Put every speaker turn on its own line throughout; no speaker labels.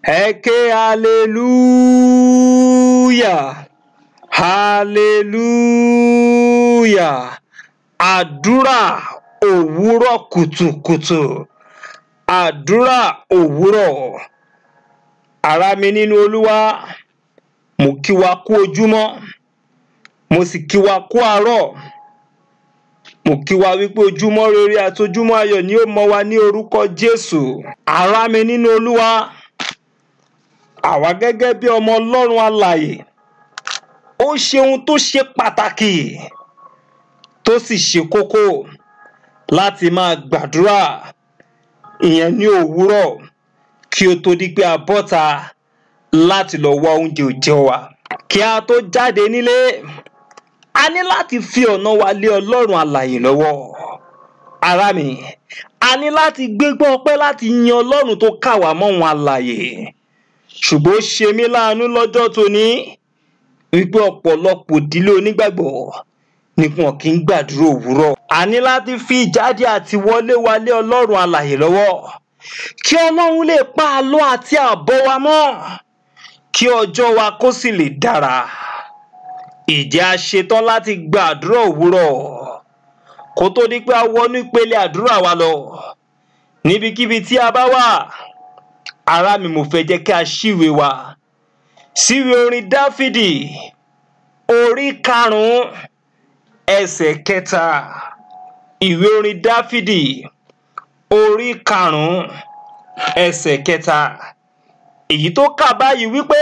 ẹ ké hallelujah hallelujah àdúrà òwúrọ̀ kùtùkùtù àdúrà òwúrọ̀ ará mi nínú olúwa mo kí wa kú ojúmọ́ mo sì kí wa kú àárọ̀ mo kí wa wípé ojúmọ́ rere àti ojúmọ́ ayọ̀ ni ó mọ́ wa ní orúkọ jésù ará mi nínú olúwa àwa gẹ́gẹ́ bí ọmọ ọlọ́run alààyè ó ṣe ohun tó ṣe pàtàkì tó sì ṣe kókó láti máa gbàdúrà ìyẹn ní òwúrọ̀ kí ó tó di pé a bọ́ta láti lọ wá oúnjẹ òòjọ́ wa kí a tó jáde nílé a ní láti fi ọ̀nà wa lé ọlọ́run alààyè lọ́wọ́ ará mi a ní láti gbégbá ọpẹ́ láti yin ọlọ́run tó kà wá mọ́ wọn alààyè ṣùgbọ́n ó ṣe mí láàánú lọ́jọ́ tóní wípé ọ̀pọ̀lọpọ̀ ìdílé onígbàgbọ́ ni wọn kì í gbàdúrà òwúrọ̀ a ní láti fi ìjáde àti wọlé wa lé ọlọ́run alààyè lọ́wọ́ kí ọlọ́run lè pa àlọ́ àti àbọ̀ wa mọ́ kí ọjọ́ wa kó sì lè dára ìjẹ́ a ṣetán láti gbàdúrà òwúrọ̀ kó tó di pé a wọnú ìpele àdúrà wa lọ níbikíbi tí a bá wà ará mi mo fẹ́ jẹ́ kí a ṣíwèé wa síwèé orin dáfídì orí karùnún ẹsẹ̀ kẹta ìwé orin dáfídì orí karùnún ẹsẹ̀ kẹta èyí tó kà báyìí wípé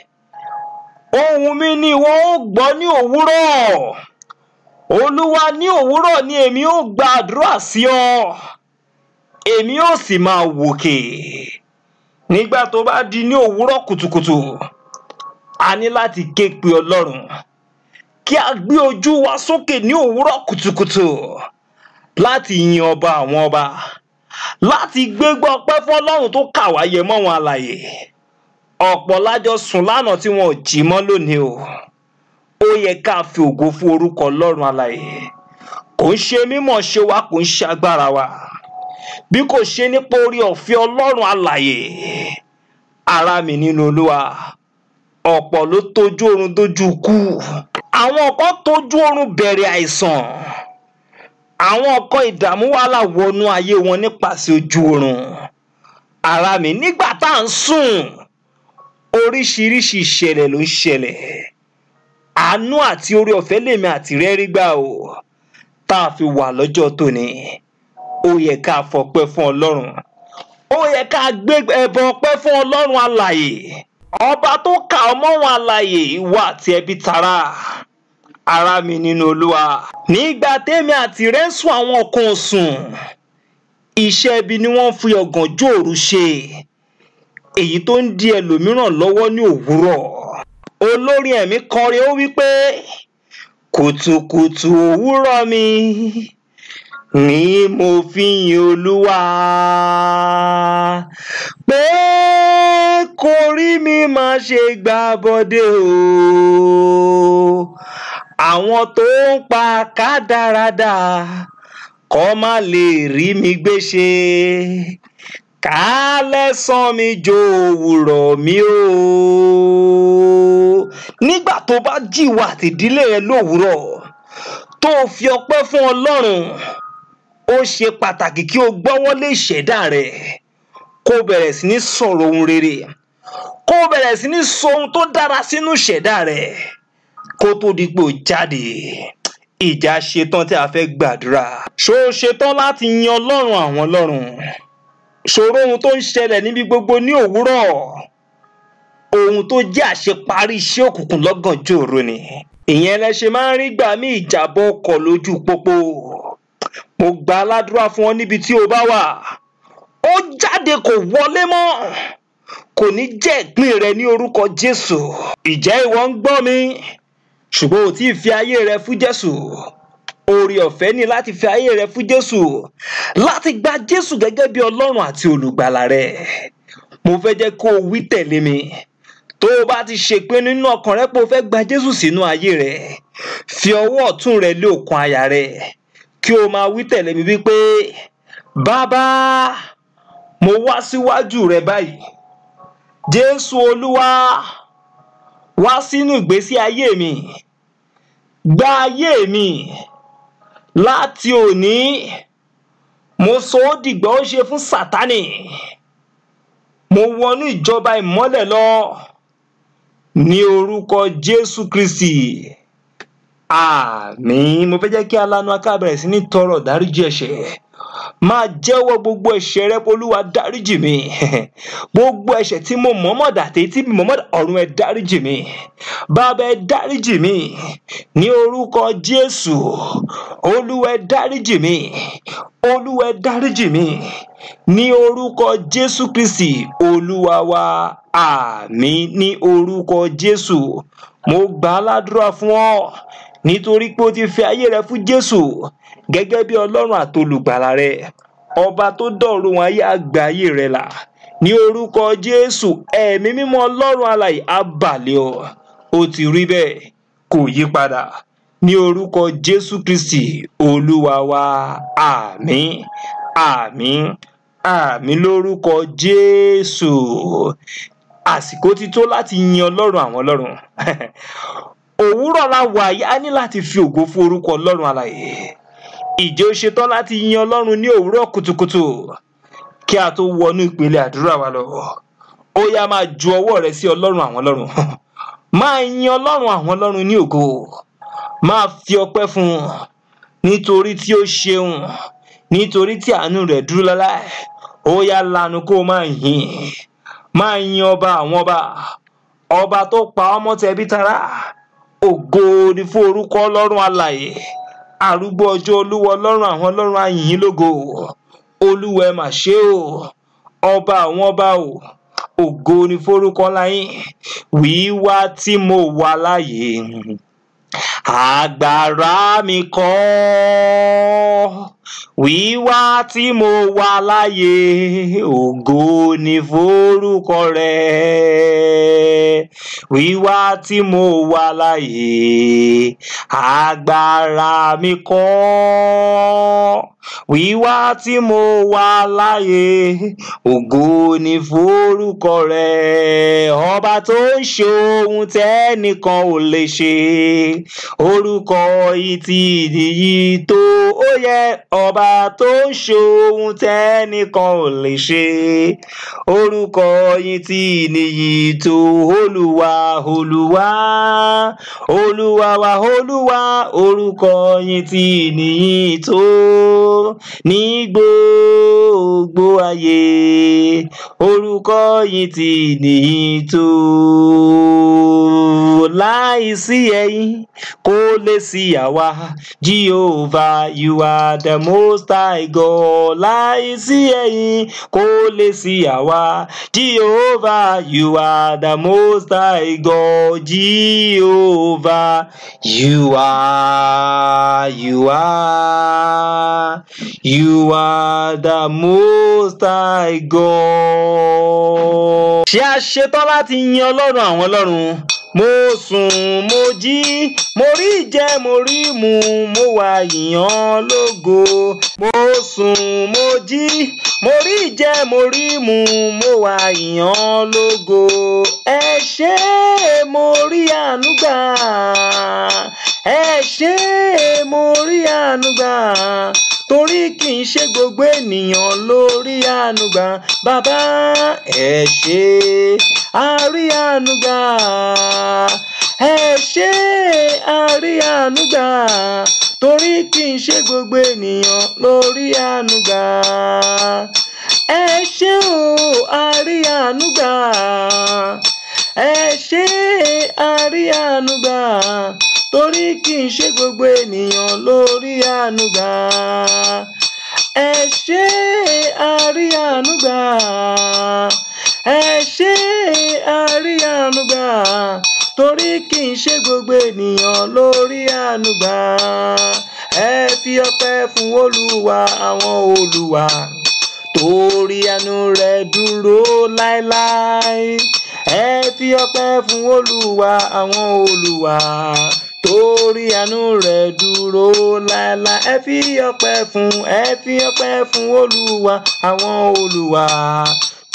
ohùn mi ni ìwọ ó gbọ́ ní òwúrọ̀ olúwa ní òwúrọ̀ ni èmi ó gba àdúrà sí ọ èmi ó sì máa wòkè nígbà tó bá di ní òwúrọ̀ kùtùkùtù a ní láti ké pe ọlọ́run kí a gbé ojú wa sókè ní òwúrọ̀ kùtùkùtù láti yin ọba àwọn ọba láti gbégbá ọpẹ́ fún ọlọ́run tó kà wá yẹ mọ́ wọn àlàyé ọ̀pọ̀ lájọ sùn lánàá tí wọn ò jí mọ́ lónìí o ó yẹ ká fi ògo fún orúkọ ọlọ́run àlàyé kò ń ṣe mímọ̀ ṣe wa kò ń ṣe agbára wa bí kò ṣe nípa orí ọ̀fẹ́ ọlọ́run àlàyé ara mi nínú olúwa ọ̀pọ̀ ló tójú oorun dójú kú àwọn kan tójú oorun bẹ̀rẹ̀ àìsàn àwọn kan ìdààmú wàhálà wọnú ayé wọn nípasẹ̀ ojú oorun ara mi nígbà tá à ń sùn oríṣiríṣi ìṣẹ̀lẹ̀ ló ń ṣẹlẹ̀ àánú àti orí ọ̀fẹ́ lèmi àti rẹ́ rí gbà o tá a fi wà lọ́jọ́ tòní ó yẹ ká fọpẹ́ fún ọlọ́run ó yẹ ká gbé ẹbọ ọpẹ́ fún ọlọ́run alàyè ọba tó kà ọmọ wọn alàyè ìwà àti ẹbí tara ara mi nínú olúwa nígbà tèmi àti rẹ ń sùn àwọn kan sùn iṣẹ́ ibi ni wọ́n fi ọ̀gànjọ́ òru ṣe èyí tó ń di ẹlòmíràn lọ́wọ́ ní òwúrọ̀ olórin ẹ̀mí kọrin ó wí pé kùtùkùtù òwúrọ̀ mi ni mo fi yin olúwa pé korí mi má ṣe gbà bọ́dé o àwọn tó ń pa kádàrádà kọ́ má lè rí mi gbé ṣe kálẹ́sàn mi jó òwúrọ̀ mi o nígbà tó bá jìwà àtìdílé rẹ lówùúrọ̀ tó fi ọpẹ́ fún ọlọ́run ó ṣe pàtàkì kí o gbọ́wọ́lé ìṣẹ̀dá rẹ kó bẹ̀rẹ̀ sí ní sọ̀rọ̀ ohun rere kó bẹ̀rẹ̀ sí ní sọ ohun tó dára sínú ìṣẹ̀dá rẹ kó tó di pé o jáde ìjà ṣetán tí a fẹ́ gbàdúrà ṣó o ṣetán láti yin ọlọ́run àwọn ọlọ́run ṣòro ohun tó ń ṣẹlẹ̀ níbi gbogbo ní òwúrọ̀ ohun tó jẹ́ àṣeparí iṣẹ́ òkùnkùn lọ́gànjọ́ òru ni ìyẹn lẹ ṣe máa ń rí gbà mí ìjàbọ̀ ọkọ̀ lójú pópó mo gba aládùúrà fún ọ níbi tí o bá wà ó jáde kò wọlé mọ́ kò ní jẹ́ ìpín rẹ ní orúkọ jésù ìjẹ́ ìwọ ń gbọ́ mi ṣùgbọ́n ò tí ì fi ayé rẹ fún jésù oore ọ̀fẹ́ ni láti fi ayé rẹ fún jésù láti gba jésù gẹ́gẹ́ bí ọlọ́run àti olùgbàlà rẹ mo fẹ́ jẹ́ kó o wí tẹ̀lé mi tó o bá ti ṣèpinnu nínú ọkàn rẹ pé o fẹ́ gba jésù sínú ayé rẹ fi ọwọ́ ọ̀tún rẹ lé òkun àyà rẹ kí o máa wí tẹ̀lé mi wípé bàbá mo wá síwájú rẹ báyìí jésù olúwa wá sínú ìgbésí ayé mi gba ayé mi láti òní mo sọ ó dìgbà ó ṣe fún sátánì mo wọnú ìjọba ìmọ́lẹ̀ lọ ní orúkọ jésù kristi àmín mo fẹ́ jẹ́ kí alanu aká bẹ̀rẹ̀ sí ní tọrọ dáríjì ẹ̀ṣẹ̀ máa jẹ́wọ́ gbogbo ẹ̀ṣẹ̀ rẹ olúwa dáríjì mi gbogbo ẹ̀ṣẹ̀ tí mo mọ̀ọ́mọ̀ dàtẹ́ tí mo mọ̀ọ́mọ̀ ọ̀run ẹ dáríjì mi bàbá ẹ dáríjì mi ní orúkọ jésù olúwa ẹ dáríjì mi olúwa ẹ dáríjì mi ní orúkọ jésù kristi olúwa wa àmín ní orúkọ jésù mo gbà á ládùúrà fún ọ nítorí pé o ti fi ayé rẹ fún jésù gẹ́gẹ́ bí ọlọ́run àtolùgbàlà rẹ ọba tó dọ̀run ayé àgbà ayé rẹ là ní orúkọ jésù ẹ̀mí mímọ́ ọlọ́run alààyè á bà lé ọ ó ti rí bẹ́ẹ̀ kò yí padà ní orúkọ jésù kristi olúwa wa àmín àmín àmín lórúkọ jésù àsìkò ti tó láti yin ọlọ́run àwọn ọlọ́run òwúrọ̀ la wà yìí á ní láti fi ògo fún orúkọ ọlọ́run alààyè ìjẹ́ ó ṣetán láti yin ọlọ́run ní òwúrọ̀ kùtùkùtù kí a tó wọnú ìpele àdúrà wa lọ ó yá máa ju ọwọ́ rẹ sí ọlọ́run àwọn ọlọ́run máa yin ọlọ́run àwọn ọlọ́run ní ògo máa fi ọpẹ́ fún un nítorí tí ó ṣeun nítorí tí àánú rẹ̀ dúró láláì ó yá lanu kó o máa yìn máa yin ọba àwọn ọba ọba tó pa ọmọ tẹbí tará ògo ni fún orúkọ ọlọ́run alààyè arúgbó ọjọ́ olúwa ọlọ́run àwọn ọlọ́run ayìn lógo olúwa ẹ mà ṣe o ọba àwọn ọba o ògo ni forúkọ láyìn wíwá tí mo wà láàyè agbára mi kọ́ wíwá tí mo wà láàyè ògo ni forúkọ rẹ wíwá tí mo wà láàyè agbára mi kọ́ wíwá tí mo wà láàyè ògo ni forúkọ rẹ ọba tó ń ṣe ohun tẹ́nìkan ò lè ṣe orúkọ yìí ti nìyí tó ó yẹ ọba tó ń ṣe ohun tẹ́nìkan ò lè ṣe orúkọ yìí ti nìyí tó olúwa olúwa olúwa wa olúwa orúkọ yìí ti nìyí tó ní gbogbo ayé orúkọ yìí ti nìyí tó láìsí ẹ̀yin kò lè sí àwa jehovah you are the most high god láìsí ẹ̀yin kò lè sí àwa jehovah you are the most high god jehovah you are you are you are the most high god. ṣé a ṣetán láti yin ọlọ́run àwọn ọlọ́run mo sùn mo jí mo rí jẹ mo rí mu mo wà yìnyàn lógo mo sùn mo jí mo rí jẹ mo rí mu mo wà yìnyàn lógo ẹ ṣé mo rí àánú gbà ẹ ṣé mo rí àánú gbà torí kì í ṣe gbogbo ènìyàn lórí àánú gbà bàbá ẹ ṣé àrí àánú gbà ẹ ṣé àrí àánú gbà torí kì í ṣe gbogbo ènìyàn lórí àánú gbà ẹ ṣé o àrí àánú gbà ẹ ṣé àrí àánú gbà torí kì í ṣe gbogbo ènìyàn lórí àánú gbà ẹ ṣé àrí àánú gbà ẹ ṣé àrí àánú gbà torí kì í ṣe gbogbo ènìyàn lórí àánú gbà ẹ fi ọpẹ́ fún olúwa àwọn olúwa torí àánú rẹ̀ dúró láéláé ẹ fi ọpẹ́ fún olúwa àwọn olúwa torí àánú rẹ̀ dúró láéláé ẹ fi ọpẹ́ fún ẹ fi ọpẹ́ fún olúwa àwọn olúwa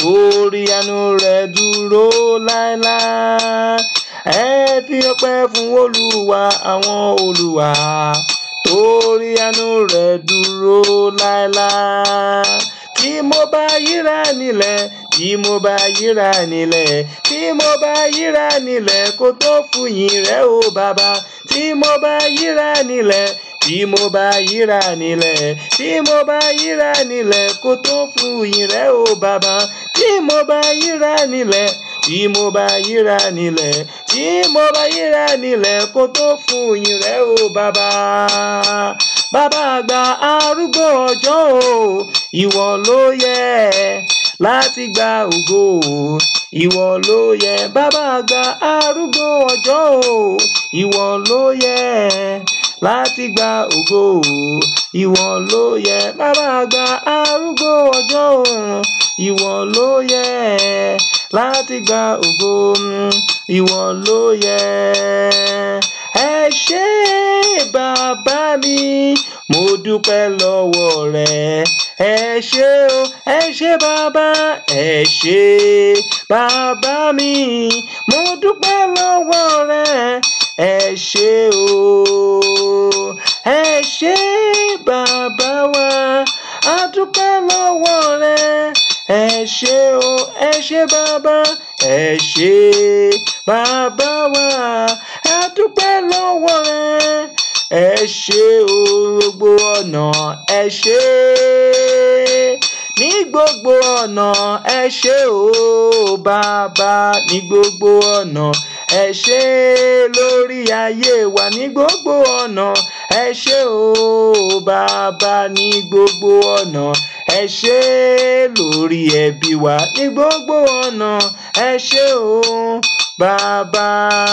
torí àánú rẹ̀ dúró láéláé ẹ fi ọpẹ́ fún olúwa àwọn olúwa torí àánú rẹ̀ dúró láéláé tí mo bá yíra nílẹ̀ tí mo bá yíra nílẹ̀ tí mo bá yíra nílẹ̀ kó tó fún yín rẹ̀ o bàbá tí mo bá yíra nílẹ̀ tí mo bá yíra nílẹ̀ tí mo bá yíra nílẹ̀ kó tó fún yín rẹ̀ o bàbá tí mo bá yíra nílẹ̀ tí mo bá yíra nílẹ̀ tí mo bá yíra nílẹ̀ kó tó fún yín rẹ̀ o bàbá bàbá àgbà arúgbó ọjọ́ o ìwọ ló yẹ láti gba ògo ìwọ ló yẹ bàbá àgbà arúgbó ọjọ́ o ìwọ ló yẹ láti gba ògo ìwọ ló yẹ bàbá àgbà arúgbó ọjọ́ o ìwọ ló yẹ láti gba ògo ìwọ ló yẹ ẹ ṣé bàbá mi mo dúpẹ́ lọ́wọ́ rẹ ẹ ṣé o ẹ ṣé bàbá ẹ ṣé bàbá mi mo dúpẹ́ lọ́wọ́ rẹ ẹ ṣé o ẹ ṣé bàbá wa a dúpẹ́ lọ́wọ́ rẹ ẹ ṣé o ẹ ṣé bàbá ẹ ṣé bàbá wa a dúpẹ́ lọ́wọ́ rẹ ẹ ṣé o gbogbo ọ̀nà ẹ ṣé ní gbogbo ọ̀nà ẹ ṣé o bàbá ní gbogbo ọ̀nà ẹ ṣé lórí ayé wa ní gbogbo ọ̀nà ẹ ṣé o bàbá ní gbogbo ọ̀nà ẹ ṣé lórí ẹbí wa ní gbogbo ọ̀nà ẹ ṣé o bàbá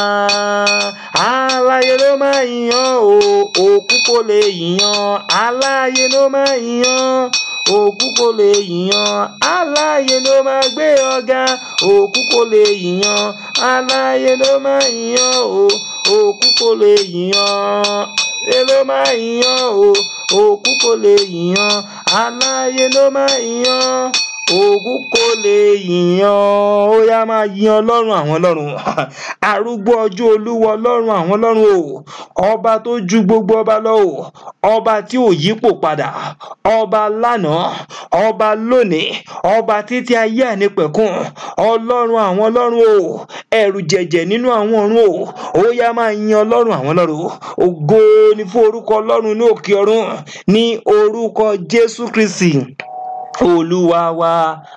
aláyé ló máa yàn o òkú kò lè yàn aláyé ló máa yàn òkú kò lè yàn aláyé ló máa gbé ọ̀gá òkú kò lè yàn aláyé ló máa yàn o òkú kò lè yàn ẹ ló máa yàn o òkú kò lè yàn aláyé ló máa yàn òkú kò lè yàn ó yá máa yan ọlọ́run àwọn ọlọ́run arúgbó ọjọ́ olúwa ọlọ́run àwọn ọlọ́run o ọba tó ju gbogbo ọba lọ o ọba tí ò yípo padà ọba lánàá ọba lónìí ọba títí ayé ànípẹ̀kun ọlọ́run àwọn ọlọ́run o ẹ̀rù jẹ̀jẹ̀ nínú àwọn ọ̀run o ó yá máa yan ọlọ́run àwọn ọlọ́run ògo ni fún orúkọ ọlọ́run ní òkè ọ̀run ní orúkọ jésù kristi olúwa wa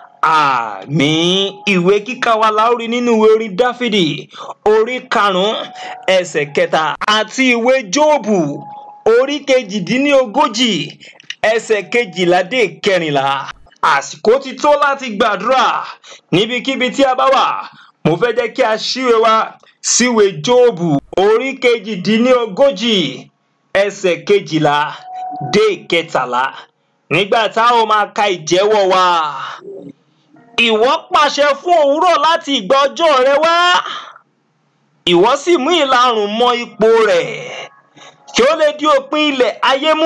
àmín ìwé kíkà wa la ó rí nínú ìwé orin dáfídì orí karùnún ẹsẹ̀ kẹta àti ìwé jóòbù orí kejìdínlógójì ẹsẹ̀ kejìlá dé kẹrìnlá àsìkò ti tó láti gbàdúrà níbikíbi tí a bá wà mo fẹ́ jẹ́ kí a ṣíwèé wa síwèé jóòbù orí kejìdínlógójì ẹsẹ̀ kejìlá dé kẹtàlá nígbà tá a ó máa ka ìjẹ́wọ́ wa ìwọ pàṣẹ fún òwúrọ̀ láti ìgbà ọjọ́ rẹ wá ìwọ sì mú ìlarùn mọ ipò rẹ̀ kí ó lè di òpin ilẹ̀ ayé mú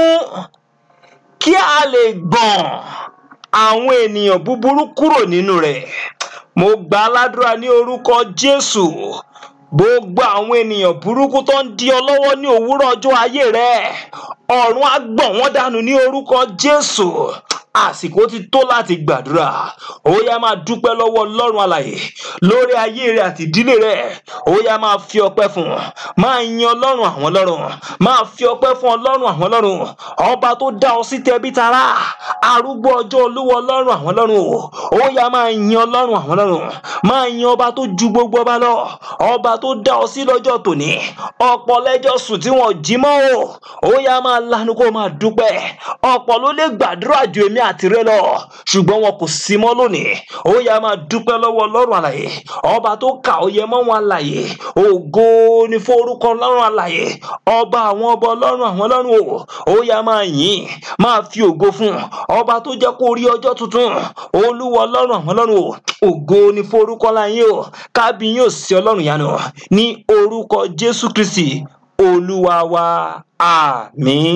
kí a lè gbọ̀n àwọn ènìyàn búburú kúrò nínú rẹ̀ mo gbà á ládùúrà ní orúkọ jésù gbogbo àwọn ènìyàn burúkú tó ń di ọ lọ́wọ́ ní òwúrọ̀ ọjọ́ ayé rẹ ọ̀run á gbọ̀n wọ́n dànù ní orúkọ jésù àsìkò ti tó láti gbàdúrà ó yá máa dúpẹ́ lọ́wọ́ ọlọ́run alàyè lórí ayé rẹ àti ìdílé rẹ ó yá máa fi ọpẹ́ fún máa yin ọlọ́run àwọn ọlọ́run máa fi ọpẹ́ fún ọlọ́run àwọn ọlọ́run ọba tó dá ọ sí tẹbí tará arúgbó ọjọ́ olúwa ọlọ́run àwọn ọlọ́run ó yá máa yin ọlọ́run àwọn ọlọ́run máa yin ọba tó ju gbogbo ọba lọ ọba tó dá ọ sí lọ́jọ́ tòní ọ̀pọ̀ lẹ́jọ́ sùn tí wọ́n jí mọ́ o ó yá máa lanu kó máa dúpẹ́ ọ̀pọ̀ ló lè gbàdúrà ju èmi àti rẹ lọ ṣùgbọ́n wọn kò sí mọ́ lónìí ó yá máa dúpẹ́ lọ́wọ́ ọlọ́run àlàyé ọba tó kà ó yẹ mọ́ wọn àlàyé ògo ni fún orúkọ ọlọ́run àlàyé ọba àwọn ọba ọlọ́run àwọn ọlọ́run o ó yá máa yìn máa fi ògo fún ọba tó jẹ́ kó rí ọjọ́ tuntun olúwa ọlọ́run àwọn ọlọ́run o ògo ni fún orúkọ láyé o kábíyìn ò sí ọlọ́run yanu ní orúkọ jésù kristi olúwa wa àmín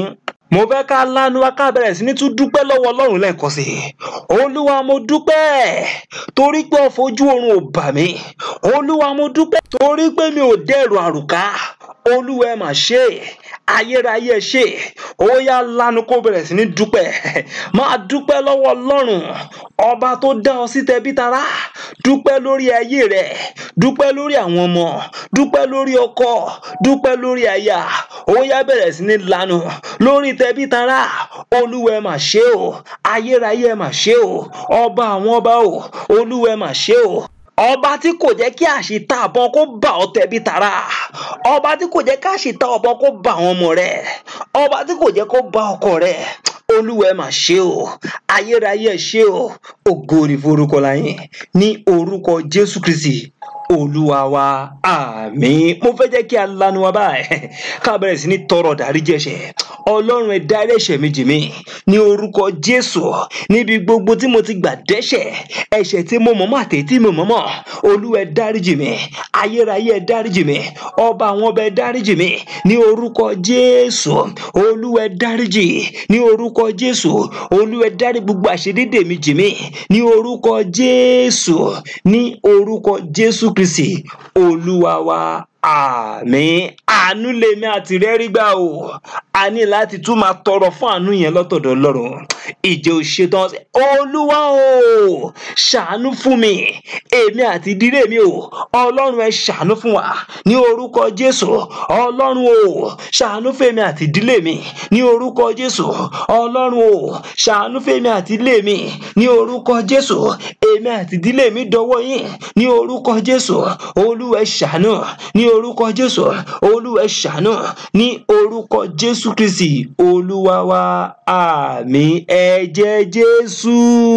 mo fẹ́ ká lanu wa ká bẹ̀rẹ̀ sí ní tún dúpẹ́ lọ́wọ́ ọlọ́run lẹ́ẹ̀kan sí i olúwa mo dúpẹ́ torí pé ọ̀fọ̀jú oorun ò bà mí olúwa mo dúpẹ́ torí pé mi ò dẹ̀rù àrùká olúwa ẹ mà ṣe ayérayé ṣe ó yá lanu kó bẹ̀rẹ̀ sí ní dúpẹ́ máa dúpẹ́ lọ́wọ́ ọlọ́run ọba tó dá ọ sí tẹbí tará dúpẹ́ lórí ayé rẹ dúpẹ́ lórí àwọn ọmọ dúpẹ́ lórí ọkọ dúpẹ́ lórí aya ó yá bẹ̀rẹ̀ sí ní lanu lórí tẹbí tará olúwa ẹ mà ṣe o ayérayé ẹ mà ṣe o ọba àwọn ọba o olúwa ẹ mà ṣe o ọba tí kò jẹ́ kí àṣìta àbọn kó bà ọ́ tẹbí tará ọba tí kò jẹ́ kí àṣìta àbọn kó bà àwọn ọmọ rẹ ọba tí kò jẹ́ kó bà ọkọ rẹ olúwa ẹ mà ṣe o ayérayé ẹ ṣe o ògo ni forúkọ láyìn ní orúkọ jésù kristi olúwa wa àmín mo fẹ́ jẹ́ kí a lanu wa báyìí ká bẹ̀rẹ̀ sí ní tọrọ dáríjì ẹ̀ṣẹ̀ ọlọ́run ẹ dárí ẹ̀ṣẹ̀ mi jì mí ní orúkọ jésù níbi gbogbo tí mo ti gbà dẹ́ṣẹ̀ ẹ̀ṣẹ̀ tí mo mọ̀mọ́ àti tí mo mọ̀mọ́ olúwa ẹ dáríjì mi ayérayé ẹ dáríjì mi ọba àwọn ọba ẹ dáríjì mi ní orúkọ jésù olúwa ẹ dáríjì ní orúkọ jésù olúwa ẹ dárí gbogbo àṣedédé mi jì mí ní orúkọ jésù ní orúkọ jésù kristi olúwa wa àmín àánú lèmi àti rẹ rí gbà o a ní láti tún máa tọrọ fún àánú yẹn lọ́tọ̀dọ̀ Ọlọ́run ìjẹ ò ṣetán olúwa o ṣàánú fún mi èmi àti ìdílé mi o Ọlọ́run ẹ ṣàánú fún wa ní orúkọ Jésù Ọlọ́run o ṣàánú fèmi àti ìdílé mi ní orúkọ Jésù Ọlọ́run o ṣàánú fèmi àti ìdílé mi ní orúkọ Jésù èmi àti ìdílé mi dọwọ́ yín ní orúkọ Jésù Olúwa ẹ ṣàánú ní orúkọ Jésù Olúwa ẹ ṣàánú ní orúkọ Jésù Kristi Olúwa wa àmín ẹ̀jẹ̀ Jésù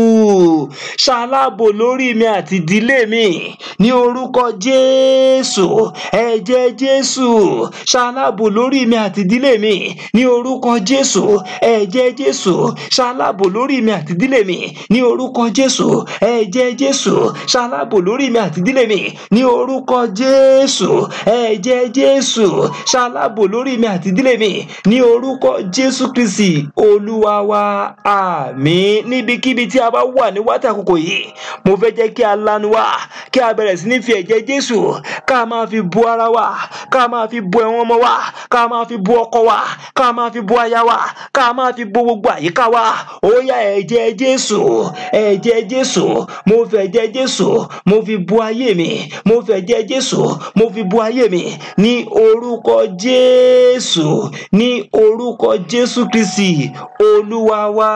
ṣaláàbò lórí mi àti ìdílé mi ní orúkọ Jésù ẹ̀jẹ̀ Jésù ṣaláàbò lórí mi àti ìdílé mi ní orúkọ Jésù ẹ̀jẹ̀ Jésù ṣaláàbò lórí mi àti ìdílé mi ní orúkọ Jésù ẹ̀jẹ̀ Jésù ṣaláàbò lórí mi àti ìdílé mi ní orúkọ Jésù ẹ̀jẹ̀ Jésù ṣaláàbò lórí mi àti ìdílé mi ní orúkọ Jésù Kristi Olúwa wa àmín níbikíbi tí a bá wà ní wákàtí àkókò yìí mo fẹ́ jẹ́ kí a lanu wa kí a bẹ̀rẹ̀ sí ní fi ẹ̀jẹ̀ Jésù ká máa fi bu ara wa ká máa fi bu ẹ̀wọ̀n ọmọ wa ká máa fi bu ọkọ wa ká máa fi bu aya wa ká máa fi bu gbogbo àyíká wa ó yá ẹ̀jẹ̀ Jésù ẹ̀jẹ̀ Jésù mo fi ẹ̀jẹ̀ Jésù mo fi bu ayé mi mo fi ẹ̀jẹ̀ Jésù mo fi bu ayé mi ní orúkọ Jésù ní orúkọ Jésù Kristi Olúwa wa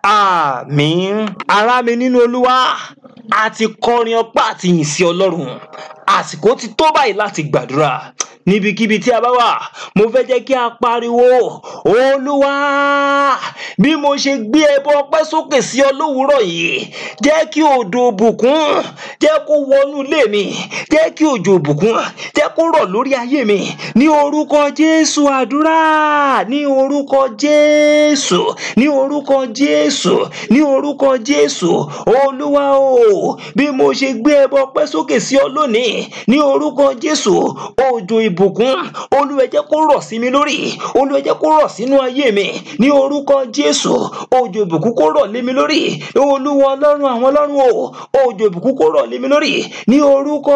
àmín ará mi nínú Olúwa a ti kọrin ọpẹ́ àti yìn sí Ọlọ́run àsìkò ti tó báyìí láti gbàdúrà níbikíbi tí a bá wà mo fẹ́ jẹ́ kí a pariwo olúwa bí mo ṣe gbé ẹbọ ọpẹ́ sókè sí ọ lówùúrọ̀ yìí jẹ́ kí òjò òbùkún jẹ́ kó wọnú ilé mi jẹ́ kí òjò òbùkún jẹ́ kó rọ̀ lórí ayé mi ní orúkọ jésù àdúrà ní orúkọ jésù ní orúkọ jésù ní orúkọ jésù olúwa o bí mo ṣe gbé ẹbọ ọpẹ́ sókè sí ọ lónìí ní orúkọ jésù òjò ìbùkún olúwa jẹ́ kó rọ̀ sí mi lórí olúwa jẹ́ kó rọ̀ sínú ayé mi ní orúkọ jésù òjò ìbùkún kó rọ̀ lé mi lórí olúwa ọlọ́run àwọn ọlọ́run o òjò ìbùkún kó rọ̀ lé mi lórí ní orúkọ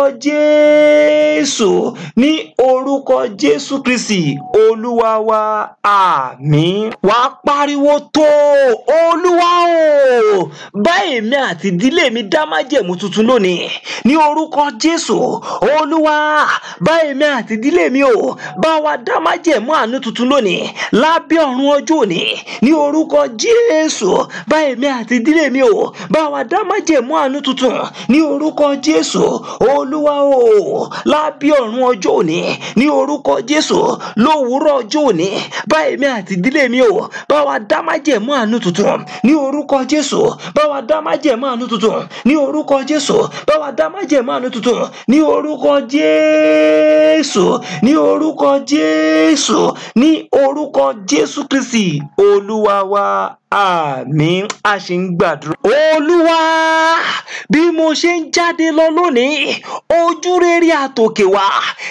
jésù ní orúkọ jésù kristi olúwa wa àmín wà á pariwo tó olúwa o bá èmi àti ìdílé mi dá májẹ̀mú tuntun lónìí ní orúkọ jésù olúwa bá èmi àti ìdílé mi o bá wa dá májẹ̀mú àánú tuntun lónìí lábẹ́ ọ̀run ọjọ́ òní ní orúkọ jésù bá èmi àti ìdílé mi o bá wa dá májẹ̀mú àánú tuntun ní orúkọ jésù olúwa o lábẹ́ ọ̀run ọjọ́ òní ní orúkọ jésù lówùúrọ̀ ọjọ́ òní bá èmi àti ìdílé mi o bá wa dá májẹ̀mú àánú tuntun ní orúkọ jésù bá wa dá májẹ̀mú àánú tuntun ní orúkọ jésù bá wa dá májẹ̀mú àánú tuntun ní orúkọ jésù ní orúkọ jésù ní orúkọ jésù kristi olúwa wa àmín a ṣì ń gbàdúrà. olúwa bí mo ṣe ń jáde lọ lónìí ojú rere àtòkè wá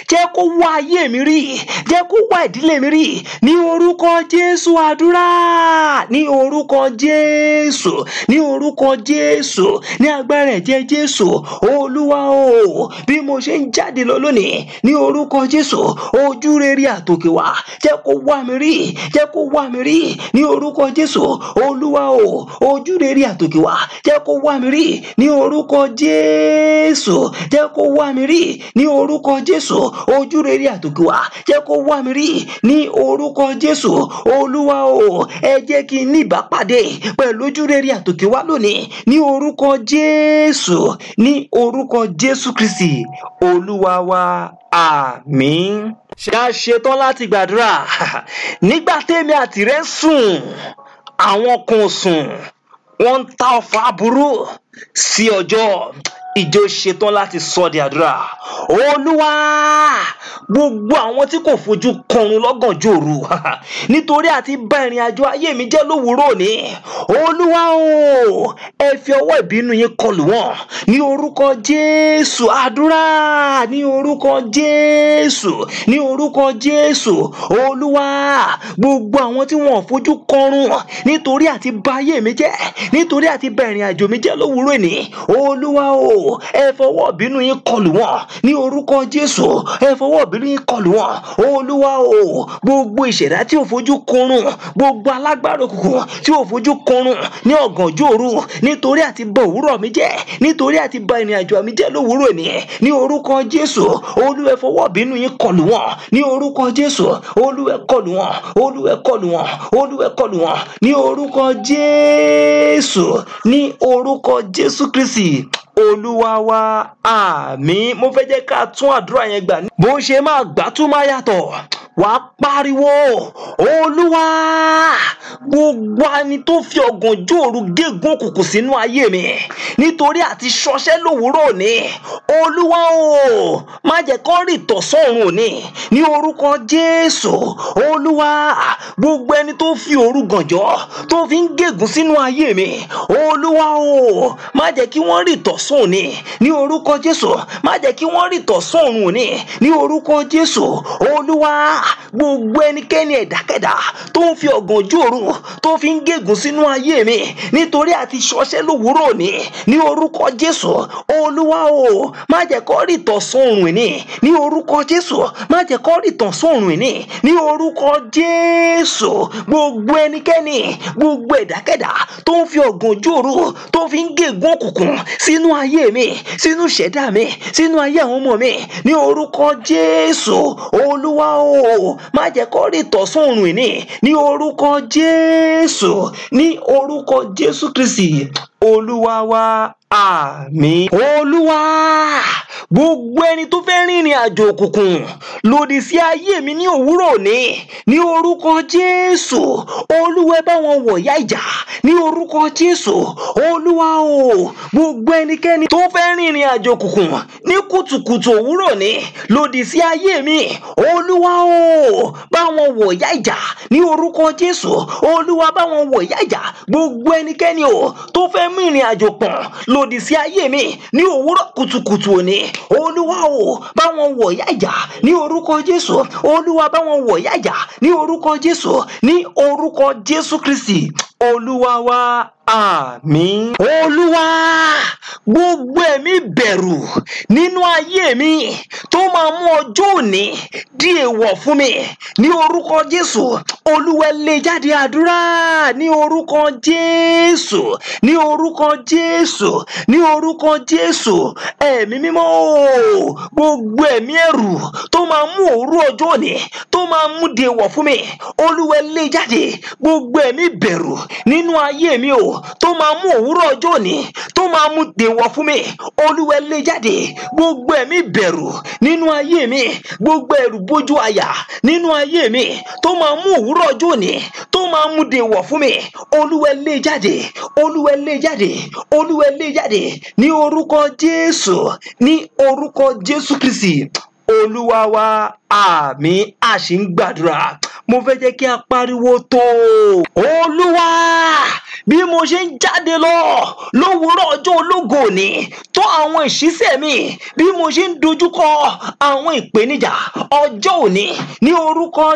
jẹ́ kó wá ayé mi rí jẹ́ kó wá ìdílé mi rí ní orúkọ jésù àdúrà ní orúkọ jésù ní orúkọ jésù ní agbára ẹ̀jẹ̀ jésù olúwa o bí mo ṣe ń jáde lọ lónìí ní orúkọ jésù ojú rere àtòkè wá jẹ́ kó wá mi rí jẹ́ kó wá mi rí ní orúkọ jésù olúwa o ojú rere àtòkè wá jẹ́ kó wá mi rí ní orúkọ jésù jẹ́ kó wá mi rí ní orúkọ jésù ojú rere àtòkè wá jẹ́ kó wá mi rí ní orúkọ jésù olúwa o ẹ jẹ́ kí n ní ìbápàdé pẹ̀lú ojú rere àtòkè wá lónìí ní orúkọ jésù ní orúkọ jésù kristi olúwa wa àmín ṣe á ṣetán láti gbàdúrà nígbà tèmi àtìrẹ sùn àwọn kan sùn wọn ń ta ọfà aburú sí ọjọ́ ìjọ ṣetán láti sọ di àdúrà olúwa gbogbo àwọn tí kò fojú kọrun lọ́gànjọ́ òru nítorí àti bá ìrìn àjò ayé mi jẹ́ lówùúrọ̀ òní olúwa o ẹ fi ọwọ́ ìbínú yín kọlù wọ́n ní orúkọ jésù àdúrà ní orúkọ jésù ní orúkọ jésù olúwa gbogbo àwọn tí wọn ò fojú kọrun nítorí àti bá ayé mi jẹ́ nítorí àti bá ìrìn àjò mi jẹ́ lówùúrọ̀ òní olúwa o ẹ fọwọ́ ìbínú yín kọlù wọ́n ní orúkọ jésù ẹ fọwọ́ ìbínú yín kọlù wọ́n olúwa o gbogbo ìṣẹ̀dá tí ò fojú kọrun gbogbo alágbára òkùnkùn tí ò fojú kọrun ní ọ̀gànjọ́ òru nítorí àti bọ òwúrọ̀ mi jẹ́ nítorí àti bá ìrìn àjò mi jẹ́ lówùúrọ̀ ní ní orúkọ jésù olúwa ẹ fọwọ́ ìbínú yín kọlù wọ́n ní orúkọ jésù olúwa ẹ kọlù wọ́n olúwa ẹ kọlù wọ́n olúwa ẹ kọlù wọ́n ní orúkọ jésù ní orúkọ jésù kristi olúwa wa àmín mo fẹ́ jẹ́ ká tún àdúrà yẹn gbà bó ṣe máa gbà tún máa yàtọ̀ wà á pariwo olúwa gbogbo ẹni tó fi ọ̀gànjọ́ òru gégún òkùnkùn sínú ayé mi nítorí àti ṣọṣẹ́ lówùúrọ̀ òní olúwa o má jẹ́ kó rì tọ̀sán òní ní orúkọ jésù olúwa gbogbo ẹni tó fi òru gànjọ́ tó fi ń gégún sínú ayé mi olúwa o má jẹ́ kí wọ́n rì tọ̀sán òní ní orúkọ jésù má jẹ́ kí wọ́n rì tọ̀sán òrùn òní ní orúkọ jésù olúwa gbogbo ẹnikẹ́ni ẹ̀dákẹ́dá tó ń fi ọ̀gànjọ́ òru tó fi ń gégùn sínú ayé mi nítorí àti ṣọṣẹ́ lówùúrọ̀ òní ní orúkọ jésù olúwa o má jẹ́ kó rì tọ̀sán òrùn òní ní orúkọ jésù má jẹ́ kó rì tọ̀sán òrùn òní ní orúkọ jésù gbogbo ẹnikẹ́ni gbogbo ẹ̀dákẹ́dá tó ń fi ọ̀gànjọ́ òru tó fi ń gégùn òkùnkùn sínú ayé mi sínú ìṣẹ̀dá mi sínú ayé àwọn ọmọ mi ní orúkọ jésù olúwa o má jẹ́ kó rí tọ̀sán òrùn ìní ní orúkọ jésù ní orúkọ jésù kristi olúwa wa àmín olúwa gbogbo ẹni tó fẹ́ rìnrìn àjò òkùnkùn lòdì sí ayé mi ní òwúrọ̀ òní ní orúkọ jésù olúwa ẹ bá wọn wọ̀yá ìjà ní orúkọ jésù olúwa o gbogbo ẹnikẹ́ni tó fẹ́ rìnrìn àjò òkùnkùn ní kùtùkùtù òwúrọ̀ òní lòdì sí ayé mi olúwa o bá wọn wọ̀yá ìjà ní orúkọ jésù olúwa bá wọn wọ̀yá ìjà gbogbo ẹnikẹ́ni o tó fẹ́ mú ìrìn àjò pọ̀n lòdì sí ayé mi ní òwúrọ̀ kùtùkùtù òní olúwa o bá wọn wọ̀ yájà ní orúkọ jésù olúwa bá wọn wọ̀ yájà ní orúkọ jésù ní orúkọ jésù kristi olúwa wa àmín. olúwa gbogbo ẹ̀mí bẹ̀rù nínú ayé mi tó máa mú ọjọ́ òní di èèwọ̀ fún mi ní orúkọ jésù olúwa lé jáde àdúrà ní orúkọ jésù ní orúkọ jésù ní orúkọ jésù ẹ̀mí mímọ́ o gbogbo ẹ̀mí ẹ̀rù tó máa mú òru ọjọ́ òní tó máa mú di èèwọ̀ fún mi olúwa lé jáde gbogbo ẹ̀mí bẹ̀rù nínú ayé mi o tó máa mú òwúrọ̀ ọjọ́ òní tó máa mú dèwọ̀ fún mi olúwa lé jáde gbogbo ẹ̀mí bẹ̀rù nínú ayé mi gbogbo ẹ̀rù bójú àyà nínú ayé mi tó máa mú òwúrọ̀ ọjọ́ òní tó máa mú dèwọ̀ fún mi olúwa lé jáde olúwa lé jáde olúwa lé jáde ní orúkọ jésù ní orúkọ jésù kristi olúwa wa àmín àṣì ń gbàdúrà mo fẹ́ jẹ́ kí a pariwo tó olúwa bí mo ṣe ń jáde lọ lówùúrọ̀ ọjọ́ ológo òní tó àwọn ìṣísẹ̀ mi bí mo ṣe ń dojúkọ àwọn ìpèníjà ọjọ́ òní ní orúkọ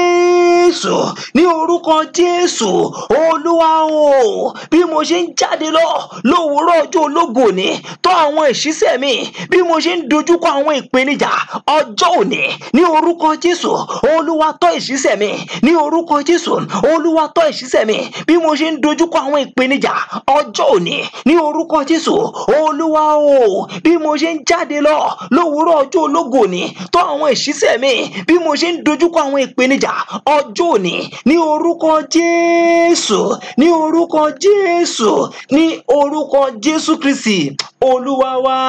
jésù ní orúkọ jésù olúwa o bí mo ṣe ń jáde lọ lówùúrọ̀ ọjọ́ ológo òní tó àwọn ìṣísẹ̀ mi bí mo ṣe ń dojúkọ àwọn ìpèníjà ọjọ́ òní ní orúkọ jésù olúwa tọ́ ìṣísẹ̀ mi ní orúkọ jésù olúwa tọ́ ìṣísẹ̀ mi bí mo ṣe ń dojúkọ àwọn ìpèníjà ọjọ́ òní ní orúkọ jésù olúwa o bí mo ṣe ń jáde lọ lówùúrọ̀ ọjọ́ ológo òní tọ́ àwọn ìṣísẹ̀ mi bí mo ṣe ń dojúkọ àwọn ìpèníjà ọjọ́ òní ní orúkọ jésù ní orúkọ jésù ní orúkọ jésù kristi olúwa wa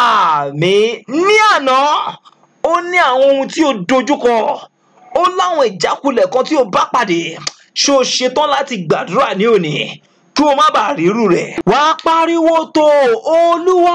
àmín ní àná ó ní àwọn ohun tí ó dojúkọ ó láwọn ìjákulẹ̀ kan tí ó bá pàdé ṣé o ṣetán láti gbàdúrà ní òní kí o má bàa rírù rẹ̀. wá pariwo tó olúwa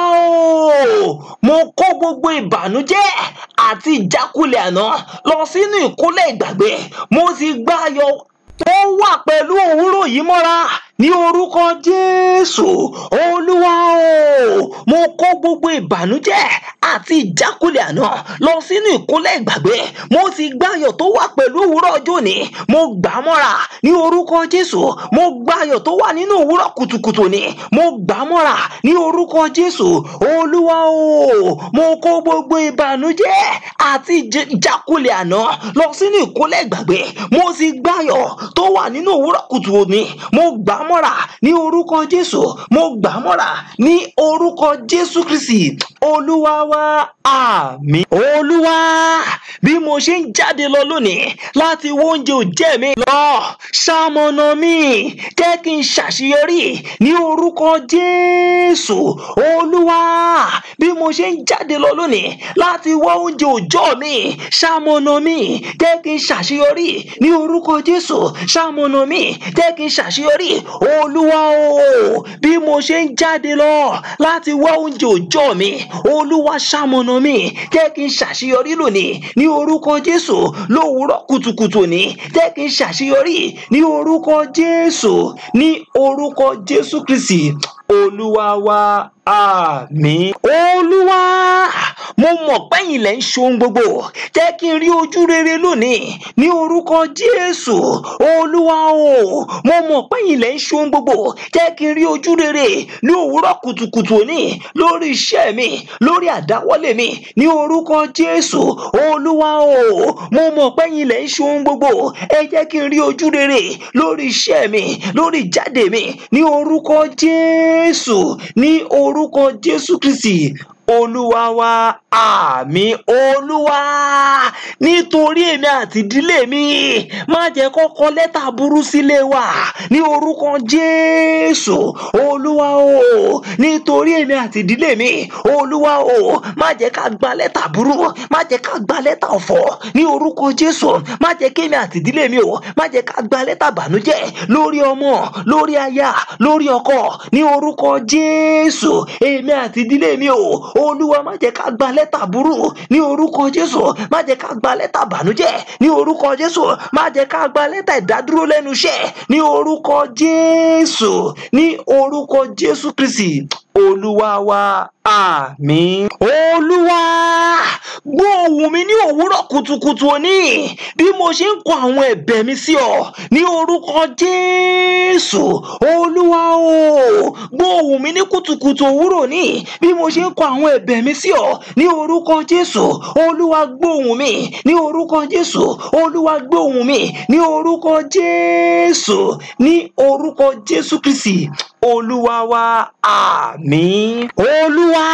o mo kó gbogbo ìbànújẹ́ àti ìjákulẹ̀ àná lọ sínú ìkólẹ̀ ìgbàgbé mo ti gbá ayọ̀ ó wà pẹ̀lú òwúrọ̀ yìí mọ́ra ní orúkọ jésù olúwa o mo kó gbogbo ìbànújẹ́ àti ìjákulẹ̀ àná lọ sínú ìkúnlẹ̀ ìgbàgbé mo ti gbáyọ̀ tó wà pẹ̀lú òwúrọ̀ ọjọ́ òní mo gbà á mọ́ra ní orúkọ jésù mo gbáyọ̀ tó wà nínú òwúrọ̀ kùtùkùtù ni mo gbà á mọ́ra ní orúkọ jésù olúwa o mo kó gbogbo ìbànújẹ́ àti ìjákulẹ̀ àná lọ sínú ìkúnlẹ̀ ìgbàgbé mo ti gbáyọ̀ tó wà nínú òwúrọ̀ kùtù òní mo gbà á mọ́ra ní orúkọ jésù mo gbà á mọ́ra ní orúkọ jésù kristi olúwa wa àmín olúwa bí mo ṣe ń jáde lọ lónìí láti wo oúnjẹ òjẹ́ mi lọ ṣamọ̀nà mi jẹ́ kí n ṣàṣeyọrí ní orúkọ jésù olúwa bí mo ṣe ń jáde lọ lónìí láti wá oúnjẹ òjọ́ mi ṣamọ̀nà mi jẹ́ kí n ṣàṣeyọrí ní orúkọ jésù ṣamọ̀nà mi jẹ́ kí n ṣàṣeyọrí olúwa o bí mo ṣe ń jáde lọ láti wá oúnjẹ òjọ́ mi olúwa ṣamọ̀nà mi jẹ́ kí n ṣàṣeyọrí lónìí ní orúkọ jésù lówùúrọ̀ kùtùkùtù ní jẹ́ kí n ṣàṣeyọrí ní orúkọ jésù ní orúkọ jésù kristi olúwa wa àmín. olúwa mo mọ̀ pẹ́yìn lẹ́ ń ṣohun gbogbo jẹ́ kí n rí ojú rere lónìí ní orúkọ jésù olúwa o mo mọ̀ pẹ́yìn lẹ́ ń ṣohun gbogbo jẹ́ kí n rí ojú rere ní òwúrọ̀ kùtùkùtù òní lórí iṣẹ́ mi lórí àdáwọ́lé mi ní orúkọ jésù olúwa o mo mọ̀ pẹ́yìn lẹ́ ń ṣohun gbogbo ẹ jẹ́ kí n rí ojú rere lórí iṣẹ́ mi lórí ìjáde mi ní orúkọ jésù ní orúkọ jésù kristi olúwa wa àmín olúwa nítorí èmi àti ìdílé mi má jẹ́ kọ́kọ́ lẹ́tà burú sílé wa ní orúkọ jésù olúwa o nítorí èmi àti ìdílé mi olúwa o má jẹ́ ká gba lẹ́tà burú má jẹ́ ká gba lẹ́tà ọ̀fọ̀ ní orúkọ jésù má jẹ́ kémi àti ìdílé mi o má jẹ́ ká gba lẹ́tà bànújẹ́ lórí ọmọ lórí aya lórí ọkọ ní orúkọ jésù èmi àti ìdílé mi o olúwa má jẹ́ ká gba lẹ́tà burú ní orúkọ jésù má jẹ́ ká gba lẹ́tà bànújẹ́ ní orúkọ jésù má jẹ́ ká gba lẹ́tà ìdádúró lẹ́nu iṣẹ́ ní orúkọ jésù ní orúkọ jésù kristi olúwa wa àmín. olúwa gbọ́ ohùn mi ní òwúrọ̀ kùtùkùtù òní bí mo ṣe ń kọ àwọn ẹ̀bẹ̀ mi sí ọ ní orúkọ jésù olúwa o gbọ́ ohùn mi ní kùtùkùtù òwúrọ̀ òní bí mo ṣe ń kọ àwọn ẹ̀bẹ̀ mi sí ọ ní orúkọ jésù olúwa gbọ́ ohùn mi ní orúkọ jésù olúwa gbọ́ ohùn mi ní orúkọ jésù ní orúkọ jésù kristi olúwa wa àmín. olúwa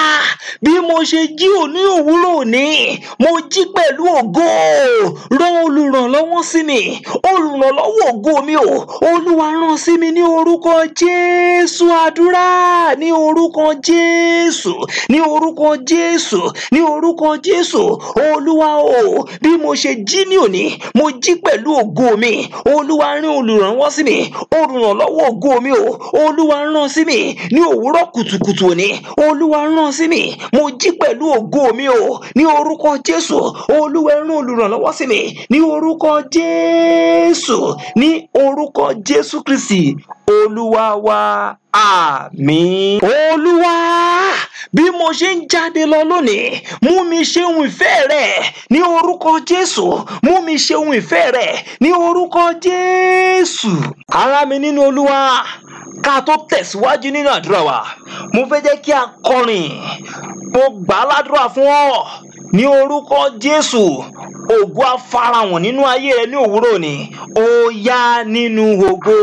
bí mo ṣe jí òní òwúrọ̀ òní mo jí pẹ̀lú ògo rán olùrànlọ́wọ́ sí mi olùrànlọ́wọ́ ògo mi o olúwa rán sí mi ní orúkọ jésù àdúrà ní orúkọ jésù ní orúkọ jésù ní orúkọ jésù olúwa o bí mo ṣe jí ní òní mo jí pẹ̀lú ògo mi olúwa rán olùrànlọ́wọ́ sí mi olùrànlọ́wọ́ ògo mi o olúwa rán sí mi ní òwúrọ̀ kùtùkùtù òní olúwa rán sí mi mo jí pẹ̀lú ògo mi o ní orúkọ jésù olúwa rán olùrànlọ́wọ́ sí mi ní orúkọ jésù ní orúkọ jésù kristi olúwa wa àmín. olúwa bí mo ṣe ń jáde lọ lónìí mú mi ṣe ohun ìfẹ́ rẹ̀ ní orúkọ jésù mú mi ṣe ohun ìfẹ́ rẹ̀ ní orúkọ jésù. ará mi nínú olúwa ká tó tẹ̀síwájú nínú àdúrà wa mo fẹ́ jẹ́ kí a kọrin mo gbà á ládùúrà fún ọ ní orúkọ jésù ògo afárahàn nínú ayé rẹ ní òwúrọ̀ ni ó yá nínú ògo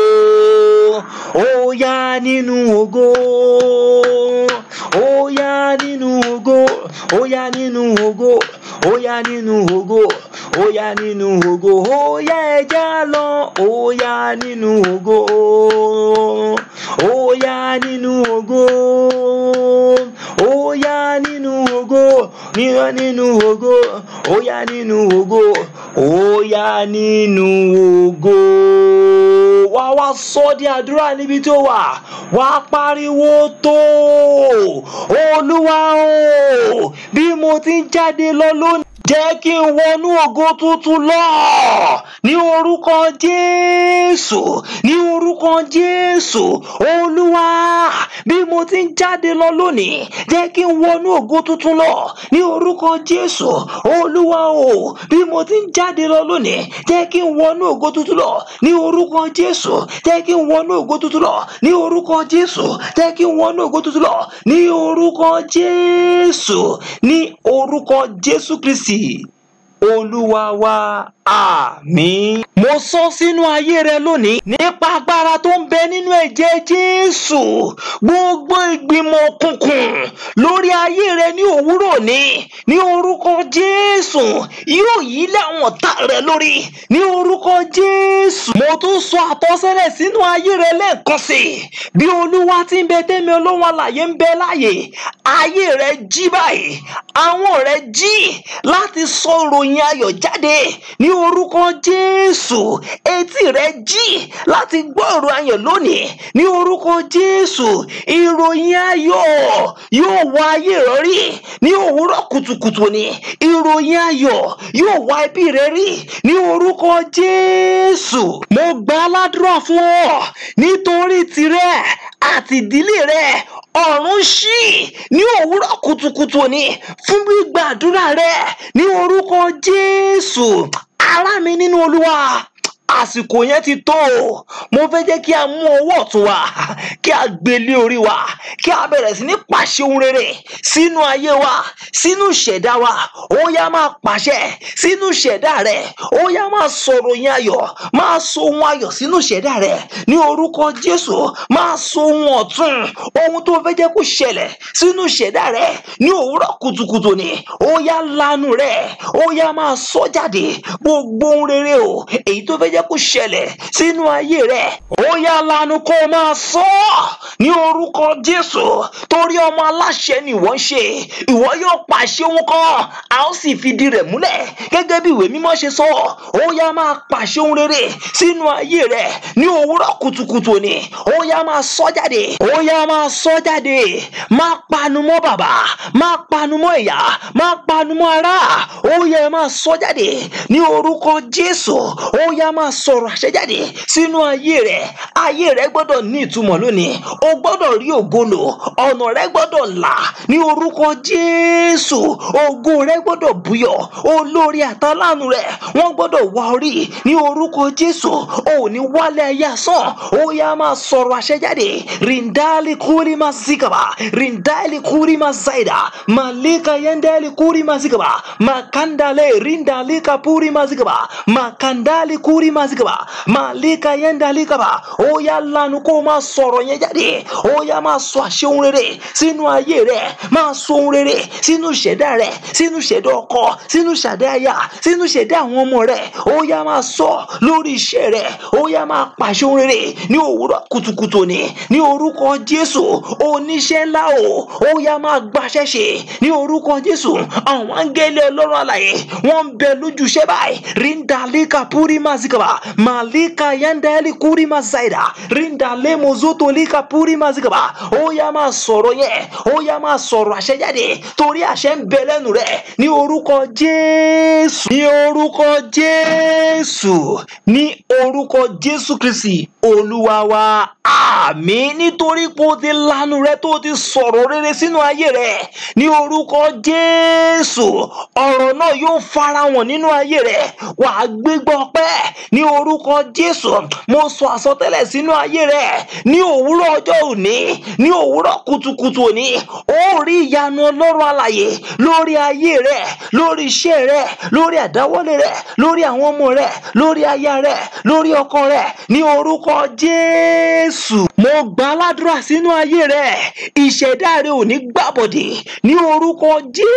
ó yá nínú ògo ó yá nínú ògo ó yá nínú ògo ó yá nínú ògo ó yá nínú ògo ó yá ẹja lọ ó yá nínú ògo ó yá nínú ògo ó yá nínú ògo níyọ nínú ògo ó yá nínú ògo ó yá nínú ògo wá wá sọ di àdúrà níbi tó wà wá pariwo tó olúwa o bí mo ti ń jáde lọ lónìí jẹ́ kí n wọnú ògo tuntun lọ ní orúkọ jésù ní orúkọ jésù olúwa bí mo ti ń jáde lọ lónìí jẹ́ kí n wọnú ògo tuntun lọ ní orúkọ jésù olúwa o bí mo ti ń jáde lọ lónìí jẹ́ kí n wọnú ògo tuntun lọ ní orúkọ jésù jẹ́ kí n wọnú ògo tuntun lọ ní orúkọ jésù jẹ́ kí n wọnú ògo tuntun lọ ní orúkọ jésù ní orúkọ jésù kristi olúwa wa àmín. mo sọ sínú ayé rẹ lónìí nípa agbára tó ń bẹ nínú ẹ̀jẹ̀ jésù gbogbo ìgbìmọ̀ òkùnkùn lórí ayé rẹ ní òwúrọ̀ ní ní orúkọ jésù yóò yí láwọn ọ̀tá rẹ lórí ní orúkọ jésù. mo tún sọ àtọ́sẹ́lẹ̀ sínú ayé rẹ lẹ́ẹ̀kan sí i bí olúwa ti ń bẹ tẹ́mi olóhùn àlàyé ń bẹ láàyè ayé rẹ jí báyìí àwọn rẹ jí láti sọ ìròyìn ayọ̀ jáde ní orúkọ jésù etí rẹ jí láti gbọ́ ọ̀rọ̀ ayọ̀ lónìí ní orúkọ jésù ìròyìn ayọ̀ yóò wá ayé rẹ rí ní òwúrọ̀ kùtùkùtù ni ìròyìn ayọ̀ yóò wá ẹbí rẹ rí ní orúkọ jésù mo gbà á ládùúrà fún ọ nítorí tirẹ àti ìdílé rẹ ọ̀run ṣí ní òwúrọ̀ kùtùkùtù ni fún gbígbàdúrà rẹ ní orúkọ jésù ará mi nínú olúwa àsìkò yẹn ti tó o mo fẹ́ jẹ́ kí a mú ọwọ́ ọ̀tún wa kí a gbé lé orí wa kí a bẹ̀rẹ̀ sí ní pàṣẹ ohun rere sínú ayé wa sínú ìṣẹ̀dá wa ó yá máa pàṣẹ sínú ìṣẹ̀dá rẹ ó yá máa sọ̀rọ̀ yẹn ayọ̀ máa sọ ohun ayọ̀ sínú ìṣẹ̀dá rẹ ní orúkọ jésù máa sọ ohun ọ̀tún ohun tó fẹ́ jẹ́ kó ṣẹlẹ̀ sínú ìṣẹ̀dá rẹ ní òwúrọ̀ kùtùkùtù ni ó yá lanu rẹ ó yá máa sọ jáde gbogbo ohun rere o èyí tó fẹ́ jẹ́ kó ṣẹlẹ̀ sínú ayé rẹ̀. ó yá lanu kó o máa sọ ọ́ ní orúkọ jésù torí ọmọ aláṣẹ ni ìwọ ń ṣe ìwọ yóò pàṣẹ ohun kan a ó sì fìdí rẹ̀ múlẹ̀ gẹ́gẹ́ bí ìwé mímọ́ ṣe sọ ó yá máa pàṣẹ ohun rere sínú ayé rẹ̀ ní òwúrọ̀ kùtùkùtù ni ó yá máa sọ jáde ó yá máa sọ jáde má panu mọ́ bàbá má panu mọ́ ìyá má panu mọ́ ará ó yá máa sọ jáde ní orúkọ jésù ó yá máa sọ̀rọ̀ àṣẹjáde sínú ayé rẹ̀ ayé rẹ̀ gbọ́dọ̀ ní ìtumọ̀ lónìí o gbọ́dọ̀ rí ògo lò ọ̀nà rẹ̀ gbọ́dọ̀ là ní orúkọ jésù ògo rẹ̀ gbọ́dọ̀ búyọ̀ olórí àtàlánù rẹ̀ wọ́n gbọ́dọ̀ wá orí ní orúkọ jésù ò ní wálé ayé asán ó yá máa sọ̀rọ̀ àṣẹjáde rindali kúrí máa zikaba rindali kúrí máa zaida malika yendali kúrí máa zikaba makandale rindali kapúrí máa zikaba makandali kúrí máa zikaba malika yendali kaba ó yá lanu kó máa sọ̀rọ̀ yẹn jáde ó yá máa sọ àṣẹ ohun rere sínú ayé rẹ máa sọ ohun rere sínú ìṣẹ̀dá rẹ sínú ìṣẹ̀dá ọkọ sínú ìṣẹ̀dá aya sínú ìṣẹ̀dá àwọn ọmọ rẹ ó yá máa sọ lórí iṣẹ́ rẹ ó yá máa pàṣẹ ohun rere ní òwúrọ̀ kùtùkùtù ni ní orúkọ jésù oníṣẹ́ ńlá o ó yá máa gbaṣẹ́ ṣe ní orúkọ jésù àwọn áńgẹ́lẹ́ ọlọ́run àlàyé wọ́n ń bẹ lójúṣẹ́ báyìí ríndàlíkà púrí mazikaba mazigaba malika yandali kuri mazaida rindale mozoto lika puri mazigaba ó yá máa sọ̀rọ̀ yẹn ó yá máa sọ̀rọ̀ àṣẹ jáde torí àṣẹ ń bẹ lẹ́nu rẹ̀ ní orúkọ jésù ní orúkọ jésù ní orúkọ jésù kristi olúwa wa àmín nítorí pé o ti lanu rẹ tó o ti sọ̀rọ̀ rere sínú ayé rẹ ní orúkọ jésù ọ̀rọ̀ náà yóò farahàn nínú ayé rẹ wà á gbégbá ọpẹ́ ní orúkọ jésù mo sọ àsọtẹ́lẹ̀ sínú ayé rẹ ní òwúrọ̀ ọjọ́ òní ní òwúrọ̀ kùtùkùtù òní ó rí ìyanu ọlọ́run alàyè lórí ayé rẹ lórí iṣẹ́ rẹ lórí àdáwọ́lé rẹ lórí àwọn ọmọ rẹ lórí aya rẹ lórí ọkọ rẹ ní orúkọ jésù mo gbà á ládùúrà sínú ayé rẹ ìṣẹ̀dá rẹ ò ní gbàbọ̀dè ní orúkọ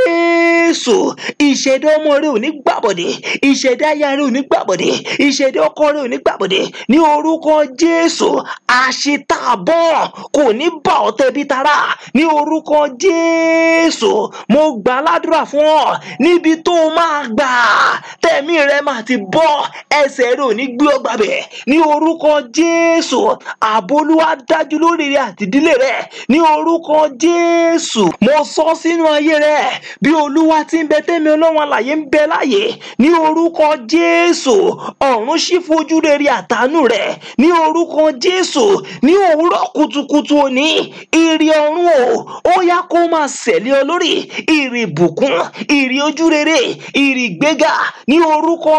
jésù ìṣẹ̀dá ọmọ rẹ ò ní gbàbọ̀dè ìṣẹ̀dá aya rẹ ò ní gbàbọ̀dè ìṣẹ̀dá ọkọ rẹ ò ní gbàbọ̀dè ní orúkọ jésù àṣetàbọ̀ kò ní bà ọ́ tẹ̀bí tará ní orúkọ jésù mo gbà á ládùúrà fún ọ níbi tó o máa gbà tẹ̀mí rẹ máa ti bọ́ ẹsẹ̀ rẹ ò ní gbé ọ gbàbẹ̀ ní orúkọ jésù àbólúwá dájú lórí rẹ àti ìdílé rẹ ní orúkọ jésù mo sọ sínú ayé rẹ bí olúwa ti ń bẹ tẹ́mi ọlọ́run àlàyé ń bẹ láàyè ní orúkọ jésù ọ̀run ṣí fojú rere àtàánú rẹ ní orúkọ jésù ní òwúrọ̀ kùtùkùtù òní ìrì ọ̀run o ó yá kó máa ṣẹ̀lẹ̀ ọ lórí ìrì ìbùkún ìrì ojú rere ìrì ìgbéga ní orúkọ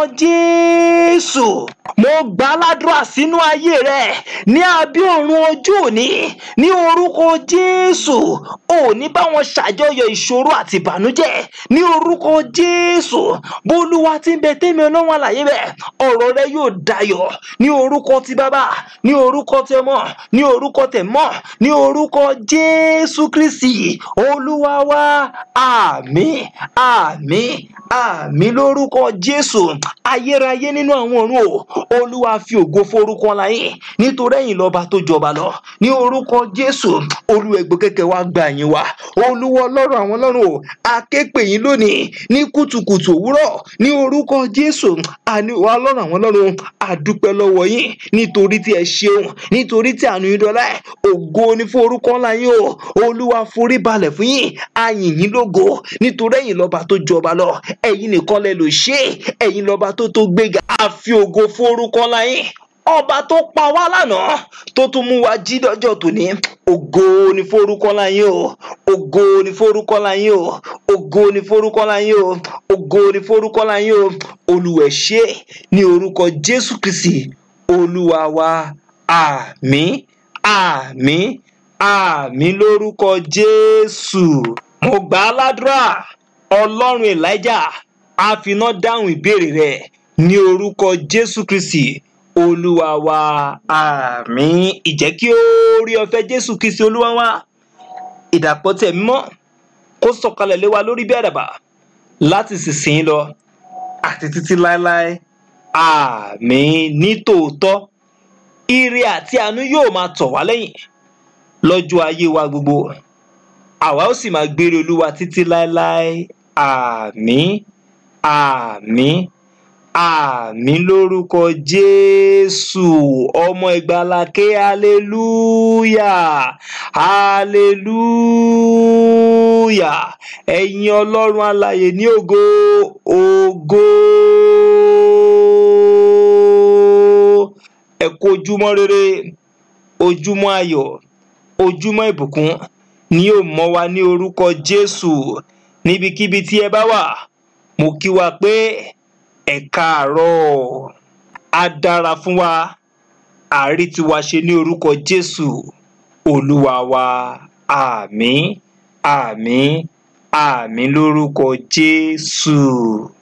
jésù mo gbà á ládùúrà sínú ayé rẹ ní abẹ́ ọ̀run ọjọ́ òní ní orúkọ jésù òní bá wọn ṣàjọyọ̀ ìṣòro àti ìbànújẹ́ ní orúkọ jésù bólúwa ti ń bẹ tẹ́mi ọlọ́run àlàyé bẹ̀ ọ̀rọ̀ rẹ yóò dayọ̀ ní orúkọ ti bàbá ní orúkọ tẹ mọ́ ní orúkọ tẹ mọ́ ní orúkọ jésù kristi olúwa wa àmín àmín àmín lórúkọ jésù ayérayé nínú àwọn ọ̀run o olúwa fi ògo forúkọ láyìn nítorí ẹ̀yin lọ́ba tó jọba lọ ní orúkọ jésù olúwa ẹgbẹ́ kẹ̀kẹ́ wa gba ẹ̀yìn wa olúwa ọlọ́run àwọn ọlọ́run o akéèpè yín lónìí ní kùtùkùtù òwúrọ̀ ní orúkọ jésù àní wa ọlọ́run àwọn ọlọ́run àdúpẹ́ lọ́wọ́ yín nítorí tí ẹ ṣeun nítorí tí àánú yín dọ́lá ẹ̀ ògo ní fún orúkọ ńlá yín o olúwa forí balẹ̀ fún yín ayìn yín lógo nítorí ẹ̀yin lọ́ba tó jọba lọ ẹ̀yin nìkan lẹ lò ṣe ẹ̀yin lọ́ba tó tó gbéga àfi ògo fún orúkọ ńlá yín ọba tó pa wá lánàá tó tún mú wa jí lọ́jọ́ tòní ògo ni forúkọ láyé o ògo ni forúkọ láyé o ògo ni forúkọ láyé o ògo ni forúkọ láyé o olùwẹ̀ ṣe ní orúkọ jésù kristi olúwa wa àmín àmín àmín lórúkọ jésù mo gbà á ládùúrà ọlọ́run elijah á finá dáhùn ìbéèrè rẹ ní orúkọ jésù kristi olúwa wa àmín ìjẹ́ kí ó rí ọ̀fẹ́ jésù kristi olúwa wa ìdàpọ̀ tẹ̀ mímọ́ kó sọ̀kalẹ̀ lé wa lórí bí àdàbà láti sísìn lọ àti títí láéláé àmín ní tòótọ́ ire àti àánú yóò máa tọ̀ wá lẹ́yìn lọ́jọ́ ayé wa gbogbo àwa ó sì máa gbére olúwa títí láéláé àmín àmín àmín lórúkọ jésù ọmọ ìgbàlàkè hallelúyà hallelúyà ẹ̀yin ọlọ́run alààyè ní ògo ògo ẹ kú ojúmọ́ rere ojúmọ́ ayọ̀ ojúmọ́ ìbùkún ni yóò mọ́ wa ní orúkọ jésù níbikíbi tí ẹ bá wà mo kí wa pé ẹ káàárọ̀ á dára fún wa àárí tiwa ṣe ní orúkọ jésù olúwa wa àmín àmín àmín lórúkọ jésù.